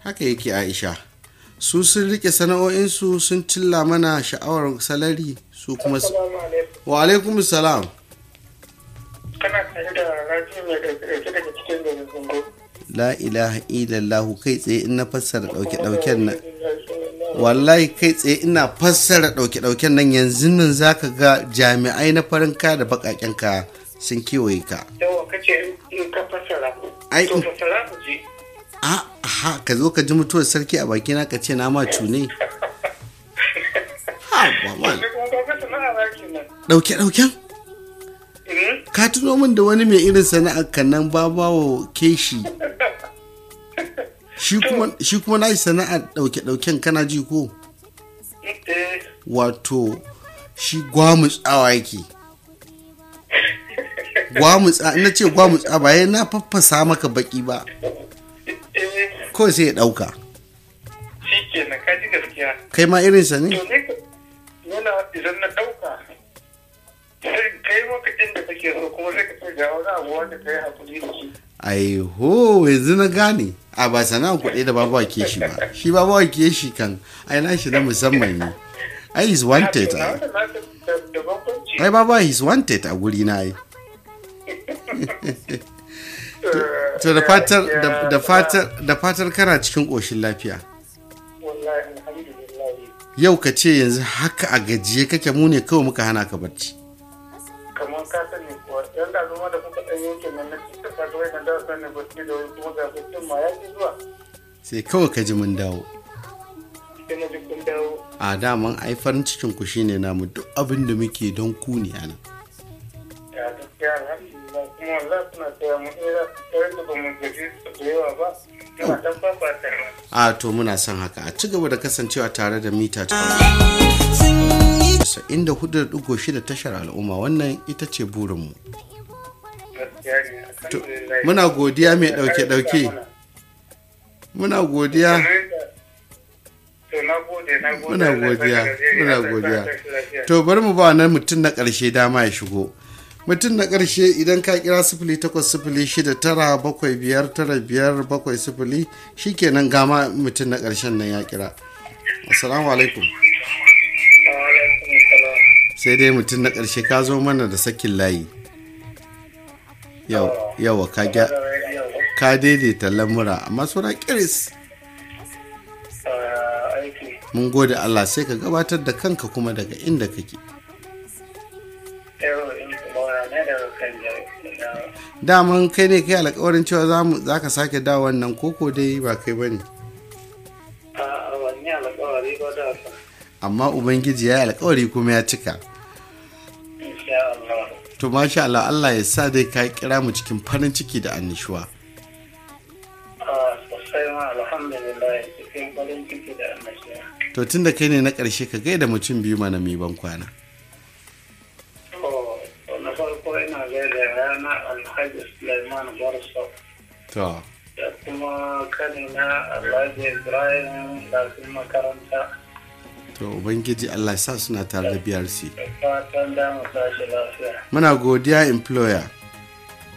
haka yake aisha su sun rike sana'o'insu sun cilla mana sha'awar salari su kuma s- Assalamu alaikum. wa alaikum salam Kana tare da raji mai ɗauke daga cikin garin Zungo. la ilaha illallah kai tsaye in na fassara dauke dauken nan wallahi kai tsaye ina fassara dauke dauken nan yanzu nan zaka ga jami'ai na farin kaya da bakaken kaya sun kewaye ka Yawa kace in ka fassara. Ai, To in- fassara ku ji. a ha ka zo ka ji mutuwar sarki a bakina ka ce na ma cune ha ba man Sai kuma ka fassara ba kenan. dauke dauken Mhm. ka tuno min da wani mai irin sana'ar kan nan babawo keshi shi kuma shi kuma na sana'ar dauke dauken kana ji ko Eh, wato shi gwamutsawa yake gwamutsa na ce gwamutsa ba ya na faffasa maka baki ba eh, kawai sai ya dauka shi kenan ka ji gaskiya. kai ma irinsa ne To ne ka nuna idan na ɗauka sai kai lokacin da kake so kuma sai ka ce ga wani abu wanda ka yi hakuri da shi. aiho yanzu na gane a ba sana'a kuɗi da babawa ke shi ba shi babawa ke shi kan ai na shi na musamman ne ai is wanted To, na ai wanda na da da- da bambanci. ai babawa is wanted a guri na ai to da fatar da- da fatar da fatar kana cikin ƙoshin lafiya Wallahi alhamdulillah. yau ka ce yanzu haka a gajiye kake mu ne kawai muka hana ka barci kamar ka sani kuwa yan da zama da kuka ɗan yankin nan na cikin ka ga wannan da sani bacci da wani kuma ga baccin ma ya ki zuwa sai kawai ka ji mun dawo sai na ji kun dawo a daman ai farin cikin ku shine namu duk abin da muke don ku ne anan ya gaskiya alhamdulillah kuma wallahi suna taya mu ɗaya ɗaya da ba mu gaji da yawa ba muna ɗan fafata a to muna son haka a ci gaba da kasancewa tare da mita inda hudu da shida tashar al'umma wannan ita ce burinmu gaskiya ne alhamdulillah muna godiya mai ɗauke-ɗauke muna godiya to na gode na gode muna Allah ya godiya saka alheri, muna Allah ya godiya saka lafiya. to bari mu ba wannan mutum na ƙarshe dama ya shigo mutum na ƙarshe idan ka kira sifili takwas sifili shida tara bakwai biyar tara biyar bakwai sifili shikenan gama mutum na ƙarshen nan ya kira assalamu alaikum Wa alaikum salam. sai dai mutum na ƙarshe ka zo mana da sakin layi yau yawa ka gya ka daidaita lamura amma suna kiris Ah, aiki mun gode Allah sai ka gabatar da kanka kuma daga inda kake yau in kuma ne da kan jari daman kai ne kai alkawarin cewa za mu za ka sake dawo wannan koko dai ba kai bane a wani alƙawari ba da sa amma ubangiji ya yi alkawari kuma ya cika insha Allah to masha Allah Allah ya sa dai ka kira mu cikin farin ciki da annishuwa a sosai ma alhamdulillah cikin farin ciki da annashiya to tunda kai ne na ƙarshe ka gaida mutum biyu mana mai ban kwana to na farko ina gaida rana alhaji Sulaiman Barso to da kuma kanina Alhaji Ibrahim da makaranta to ubangiji Allah ya sa suna tare da BRC da fatan da mu tashi lafiya muna godiya employer